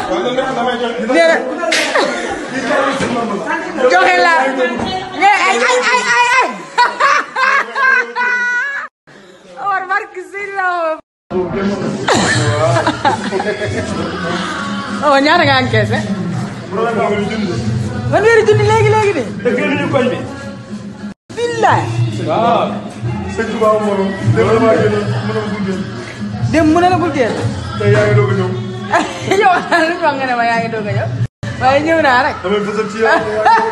nee na joxe la mais ay ay ay ay ay Omar barki si la oh ñaata nga encaissé man weeri junni léegi léegi de dëgg ñu koñ bi. billaay waaw. sëñ Tuba moom démb damaa génn mën a gunge dem mu ne la bul teel tey yaa ngi doog a ñëw yow lu ñu wax nga ne ma yaa ngi doog a ñëw waaye ñëw naa rek damay fësal ci yow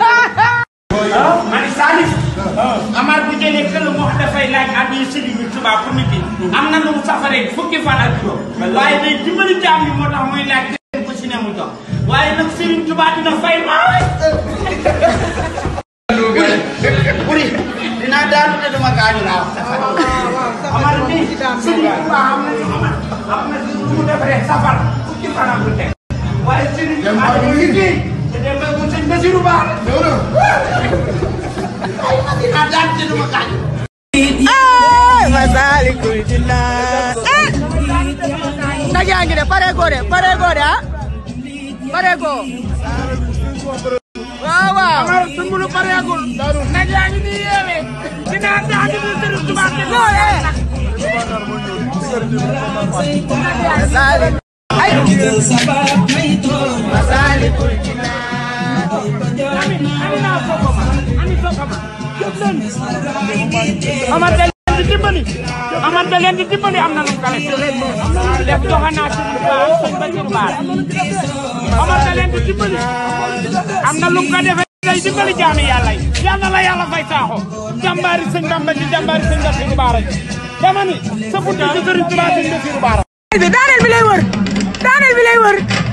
mani Salif Amar bu jëlee kër mu wax dafay laaj addi Serigne Touba pour nit yi am na lu mu safaree fukki fan ak juróom waaye day dimbali jaam yi moo tax muy laaj kenn ku si ne mu jox waaye nag Serigne Touba dina fay maawe buri dinaa daanu te duma gaañu laa wax safar Amar ni Serigne Touba am na Amar am na lu mu defaree safar fukki fan ak lu teg waaye Serigne Touba dafa liggéey te dem ba mu sëñ Basiru Ba dinaa daan te duma gaañu ay Masaalikul Jinaan eh nag yaa ngi de pare ko de pare ko de ah pare ko waaw waaw Amar sumbulu pareegul nag yaa ngi nii yeewee dinaa daan te Serigne Touba te non eh Masaalik ay Masaalikul Jinaan Amar da leen di dimbali Amar da leen di dimbali am na lu mu kale def joxe naa ci sëñ Basiru Baar Amar da leen di dimbali am na lu mu ko defee day dimbali jaami yàlla yi yal na la yàlla fay saaxo jàmbaari sëñ Bamba ji jàmbaari sëñ Basiru Baar ji dama ni sa buntu ci sëriñ Tuubaa sëñ Basiru Baar bi daaneel bi lay wër daaneel bi lay wër